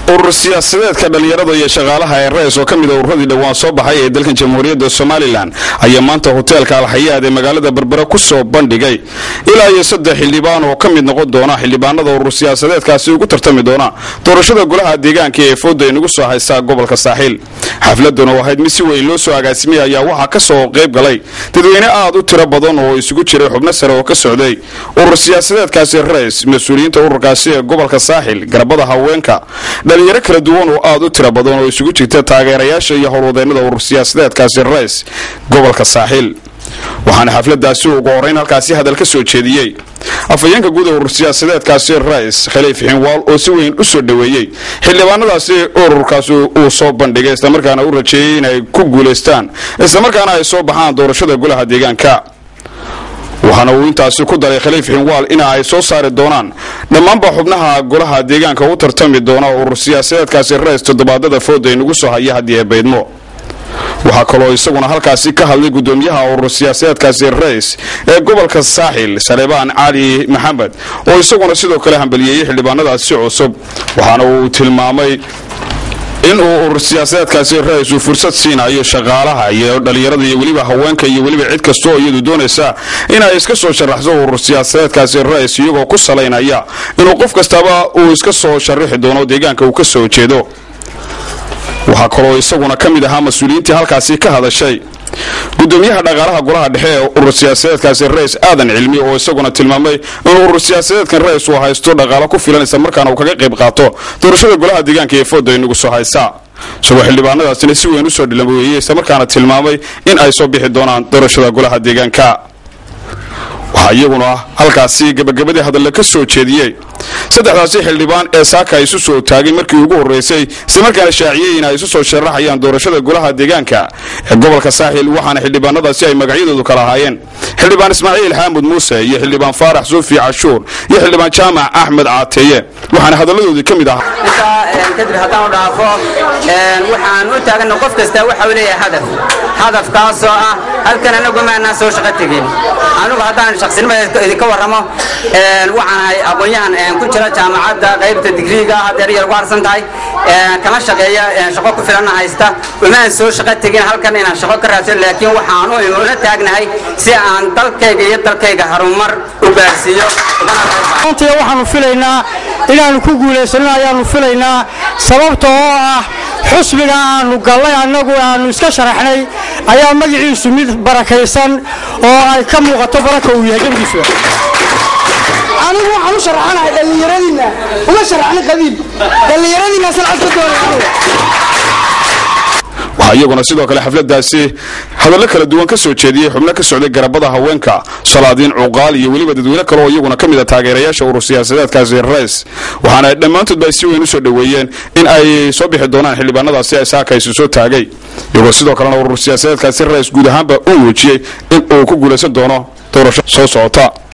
urur siyaasadeedka dhallinyarada iyo shaqaalaha ee rais oo ka mid a ururadii dhowaan soo baxay ee dalkan jamhuuriyadda somalilan ayaa maanta hoteelka alxayaad ee magaalada berbera ku soo bandhigay ilaa iyo saddex xildhibaan oo ka mid noqon doona xildhibaanada urur siyaasadeedkaasi ugu tartami doona doorashada golaha deegaanka ee fooda inagu soo haysta gobolka saaxiil xafladan oo ahayd mid si weyn loo soo agaasimay ayaa waxaa ka soo qayb galay dadweyne aad u tiro badan oo isugu jiray xubno sare oo ka socday urur siyaasadeedkaasi rais mas-uuliyiinta ururkaasi ee gobolka saaxil garabada haweenka dhalinyaro kala duwan oo aad u tiro badan oo isugu jirta taageerayaasha iyo howlwadeennada urur siyaasadeedkaasi rais gobolka saaxiil waxaana xafladaasi ugu horeyn halkaasi hadal ka soo jeediyey afhayeenka guud ee urur siyaasadeedkaasi rais khaliif xinwaal oo si weyn u soo dhoweeyey xildhibaanadaasi ururkaasi uu soo bandhigay islamarkaana u rajeeyey inay ku guulaystaan islamarkaana ay soo baxaan doorashada golaha deegaanka waxaana uu intaasi ku daray khaliif xinwaal ina ay soo saari doonaan dhammaanba xubnaha golaha deegaanka u tartami doona urur siyaasadeedkaasi rais toddobaadada fooda inagu soo haya haddii ay baydmo waxaa kaloo isaguna halkaasi ka hadlay gudoomiyaha urur siyaasadeedkaasi rais ee gobolka saaxil saleebaan cali maxamed oo isaguna sidoo kale hambaliyeeyey xildhibaanadaasi cusub waxaana uu tilmaamay inuu urur siyaasadeedkaasi rais uu fursad siinayo shaqaalaha iyo dhallinyarada iyo weliba haweenka iyo weliba cid kasta oo iyadu doonaysa inay iska soo sharaxso urur siyaasadeedkaasi rais iyagoo ku salaynaya inuu qof kastaba uu iska soo sharaxi doono deegaanka uu ka soo jeedo waxaa kaloo isaguna ka mid ahaa mas-uuliyiintii halkaasi ka hadashay gudoomiyaha dhaqaalaha golaha dhexe ee urur siyaasadeedkaasi rais aadan cilmi oo isaguna tilmaamay inuu urur siyaasadeedkan rais uu haysto dhaqaalo ku filan isla markaana uu kaga qayb qaato doorashada golaha deegaanka ee fooda inagu soo haysa isagoo xildhibaanadaasina si weyn usoo dhilaweeyey islamarkaana tilmaamay in ay soo bixi doonaan doorashada golaha deegaanka waxaa iyaguna halkaasi gabagabadii hadalle ka soo jeediyey saddexdaasi xildhibaan ee saaka isu soo taagay markii ugu horreysay islamarkaana shaaciyey in ay isu soo sharaxayaan doorashada golaha deegaanka ee gobolka saaxil waxaana xildhibaanadaasi ay magacyadoodu kala ahaayeen xildhibaan ismaaciil xaamud muuse iyo xildhibaan faarax suufi cashuur iyo xildhibaan jaamac axmed caateeye waxaana hadalladoodii ka mid ahaa intaa kadib haddaan u dhaafo waxaan u taagana qof kasta waxa uu leeyahay hadaf hadafkaasoo ah halkan anagu maanaan soo shaqo tegin anigu haddaan shaqsinimada idinka warramo waxaan ahay aqoon-yahan ku jira jaamacadda qaybta digriiga hadeer yar ugu harsan tahay kama shaqeeya shaqo ku filanna haysta umaan soo shaqo tegin halkan inaan shaqo ka raadsan laakiin waxaan ula taagnahay si aan dalkayga iyo dalkayga harumar u gaarsiiyo maanta waxaanu filaynaa inaannu ku guulaysanno ayaannu filaynaa sababta oo ah xusbiga aanu gallay annagu aanu iska sharaxnay ayaa magaciisu mid barakaysan oo ay ka muuqato baraka uu yahay gebigiisuba anigu waxaan u sharaxanahay dhallinyaradiinna uma sharaxna qabiil dhallinyaradiinnaasaan codka doonay waxaa iyaguna sidoo kale xafladaasi hadallo kala duwan ka soo jeediyey xubno ka socday garabada haweenka salaadiin cuqaal iyo weliba dadweyne kale oo iyaguna ka mid a taageerayaasha urur siyaasadeedkaasi rais waxaana dhammaantoodba ay si weyn u soo dhoweeyeen in ay soo bixi doonaan xildhibaanadaasi ay saakaysu soo taagay iyagoo sidoo kalena urur siyaasadeedkaasi rais guud ahaanba u muujiyey in uu ku guulaysan doono doorasho soo socota